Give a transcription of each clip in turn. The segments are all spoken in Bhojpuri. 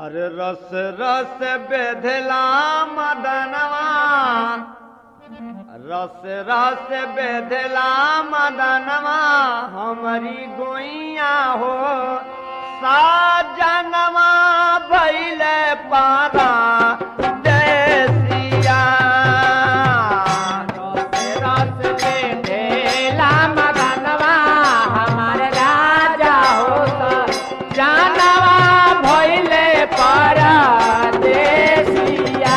अरे रस रस बेधला मदनवा रस रस बेधला मदनवा हमारी गोइया हो साजनवा भैले पारा देसिया रस बेधेला मगनवा हमार राजा होता जानवा भइले परदेसिया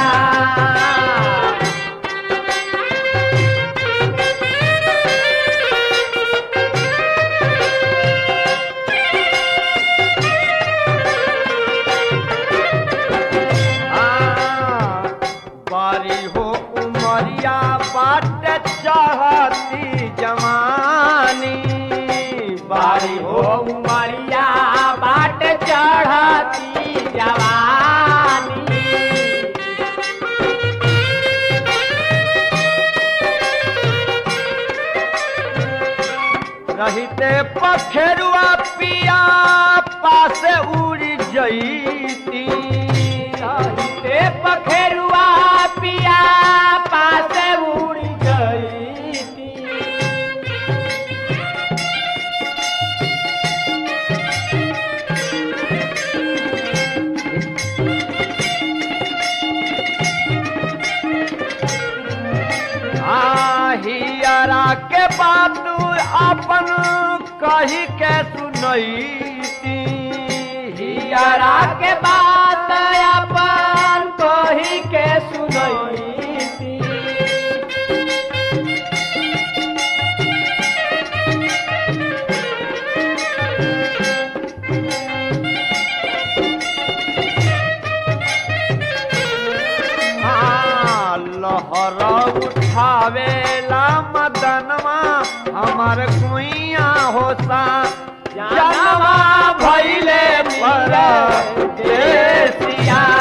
आ, बारी हो उमरिया बाट चढ़ती जवानी बारी हो उमरिया बाट चढ़ती जवानी रहते पखेरुआ पिया पास उड़ जईती ते पखेरुआ पिया पास उड़ गई हियरा के बात अपन कही के सुनईती हियरा के बात अपन कही के सुनई हाँ, लहर उठावेला मदनवा हमार कुइया होसा जनवा भैले पर देसिया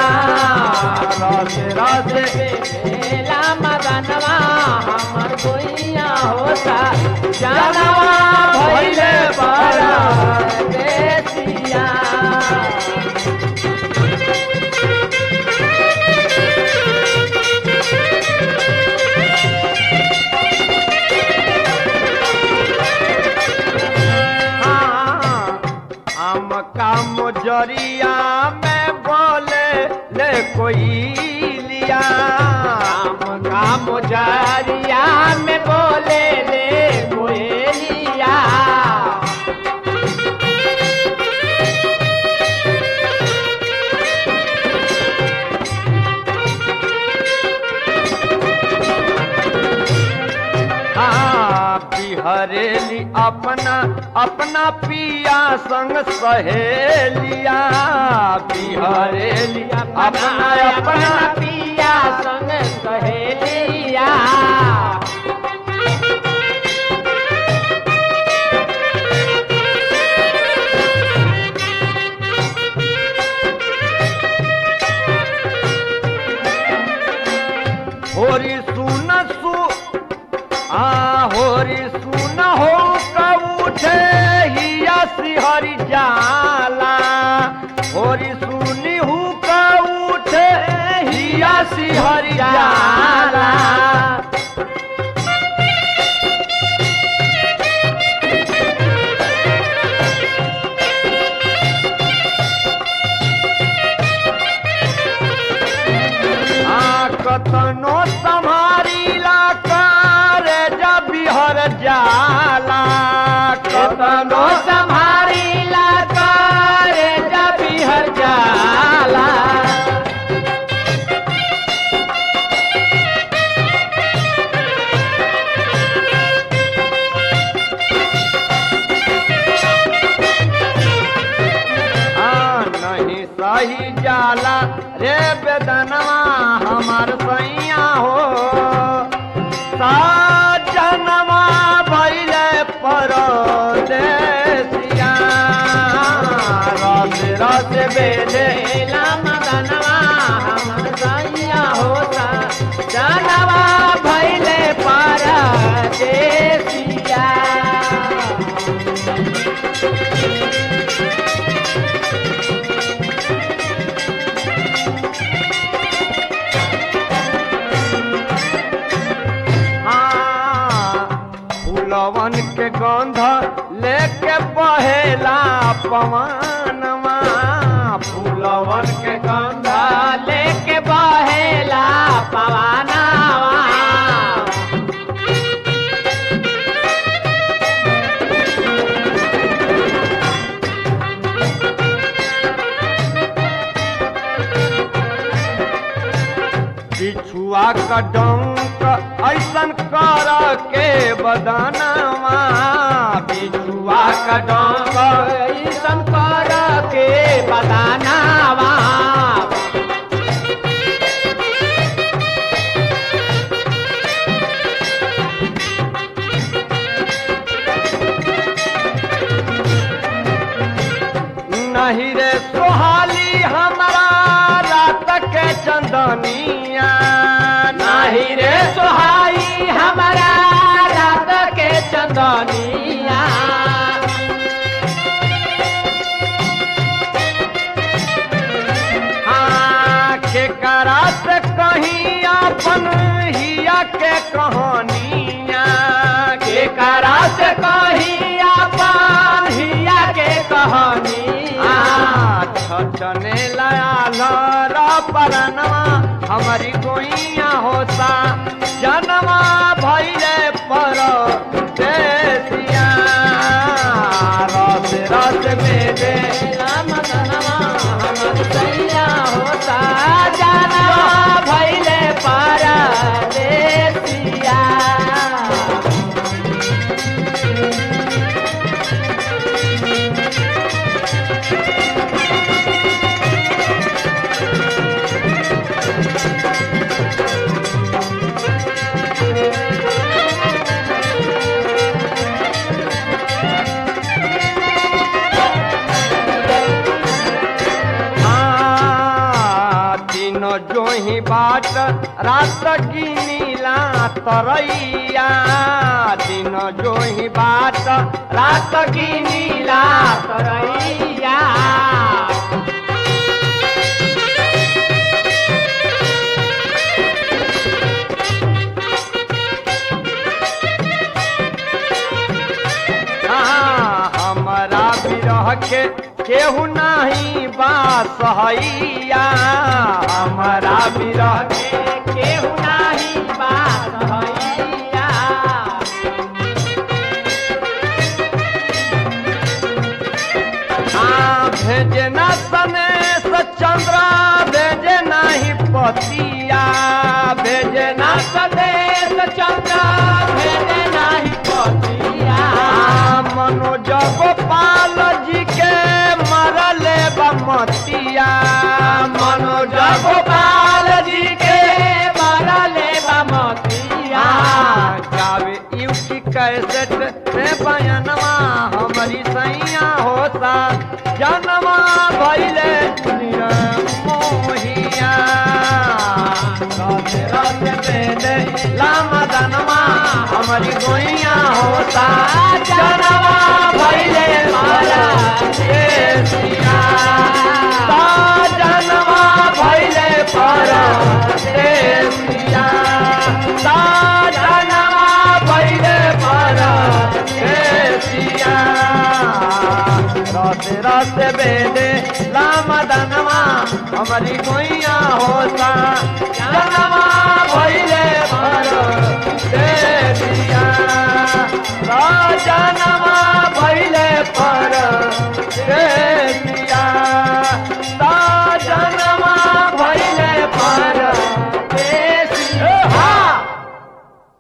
रस रस बेला मदनवा हमर गोइया होता जानवा भइले परदेसिया हाँ, आम का मुजरिया में बोले ले कोई लिया काम का मुजरिया में बोले ले कोयलिया हाँ, बिहरेली अपना अपना पिया संग सहेलिया बिहरेली अपना अपना पिया संग सहेलिया होरी सुन सु आ होरी सुन हो कबूठे हिया सिहरी जाला होरी सुनी हु कबूठे हिया सिहरी जाला आ कतनो सम्हारीला कर जब बिहर जाला कतनो संभारीला कर जब हर जाला आ नहीं सही जाला रे बेदनवा हमार सैया हो साजनवा भैले परदेसिया रस रस बेले बेला मदनवा हमर सैया होता जानवा भइले परदेसिया पवनवा फूलवन के कंधा लेके बहेला पवानावा बिछुआ का डंक ऐसन कर के बदनवा बिछुआ का डंक ऐसन कर के बदानावा नहीं रे सोहाली हमारा रात के चंदनिया नाही रे सोहाई हमारा रात के चंदनिया हाँ के करा से कहीं अपन हिया के कहानिया के करा से कही अपन हिया के कहानिया छने लाल परनवा हमारी गोइया होता जनवा भैले पर देसिया रस रस में दे राम धनवा हमर सैया होता जाना भैले पारा देसिया हाँ, तीनों जो ही बाट रात की नीला तरैया तीनों जो ही बाट रात की नीला तरैया हाँ, हमारा बिरह के केहू नहीं बास हैया हमारा बिरह के केहू नाही बात हैया हाँ, भेजे न सनेश चंद्र भेजे नहीं पतिया भेजे न सदेश चंद्र भेजे नाही पतिया हाँ, मनोज गोपाल जी के मरले बमतिया मनोज गोपाल जी के मरले बमतिया हाँ, गावे युकी कैसेट में बयनवा हमारी सैया होता जनवा भैले दुनिया मोहिया राधे राधे बेले लामा दनवा हमारी गोइया होता जनवा भैले मारा देसिया जनवा भैले पारा देसिया जनवा भैले पारा देसिया रस रस बेदे लाम दनवा हमारी गोइया होता